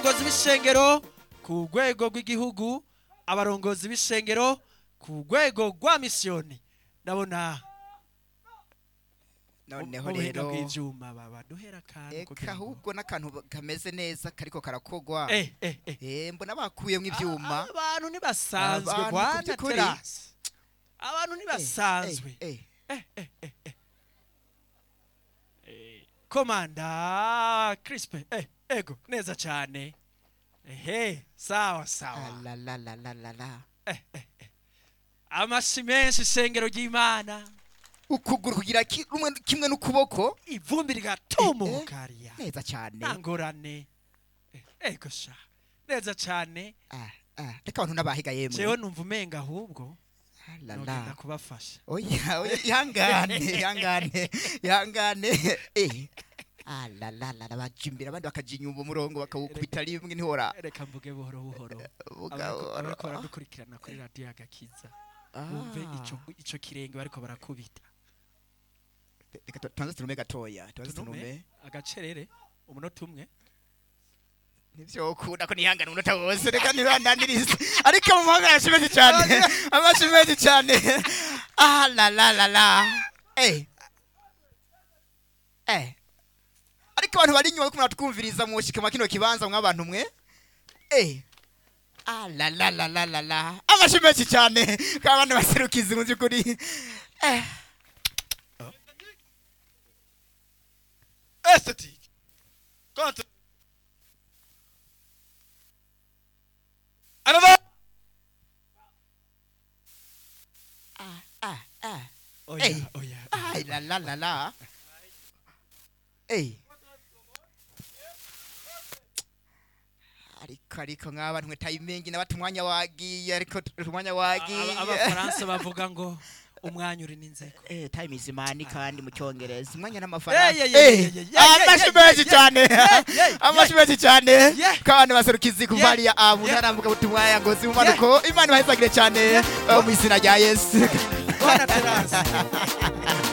abarongozi b'ishengero ku rwego rw'igihugu abarongozi b'ishengero ku rwego rwa misiyoni ndabona noneho mu buhinga rero bw'ivyuma baba duhera akantu eka kugira ngo- ahubwo n'akantu kameze neza kariko karakogwa eh eh eh Eh, mbona bakuyemwo ivyuma abantu ntibasanzwe Abantu bwana ku by'ukuri. terasi abantu ntibasanzwe Eh, eh, komanda crispe eh, ego neza cyane ehe sawa ah, sawa la, la, la, la, la, la. amashi menshi ishengero ry'imana ukuguru kugira ki- rumwe kimwe n'ukuboko ivumbi rigatumuka hariya neza cyane nta ngorane Eh, ego sha neza cyane Ah, ah, reka abantu n'abahiga jewe yemwe numva umenga ahubwo Ah, la, nogenda la. kubafasha oya oya ihangane ihangane ihangane eh ah la la la la, baja imbere abandi bakaja inyuma umurongo bakawukubita rimwe ntihora reka mvuge buhoro buhoro Vuga Abariko- buhoro. abariko baradukurikirana kuri radiyo agakiza bumve Ah. ico ico kirenge bariko barakubita reka tu- tubanze tunume gatoya tubanze tunume tunume agacerere umunota umwe ntivyokunda ko nihangana umunota wose reka ntibandanirize ariko mu mahanga amashi menshi cyane amashi menshi cyane ah la la la la eh eh ariko abantu bari inyuma kumwe twumviriza mu shikama kino kibanza mwa abantu mwe eh ah la la la la la la amashi menshi cyane kabana baserukizi mu byukuri eh esthétique. Contre. En avant. ah ah ah oya Eh. oya Ay, la la la la. Ey. ariko ariko nk'abantu mwe tayimingi nabati umwanya wagiye ariko t- umwanya wagiye Aba- abafaransa bavuga ngo umwanya uri n'inzego Eh, time is money kandi mu cyongereza umwanya Eh, n'amafaranga yeah, yeah, Eh, yeah, yeah, yeah, amashi yeah, menshi yeah, cyane yeah, yeah, amashi menshi cyane Yeah. kandi baserukizi kuva Yeah. hariya abu Yeah. ntarambuka butumwa ya ngozi mu manuko imana ibahezagire cyane eh, mu izina rya yesu bwana terasi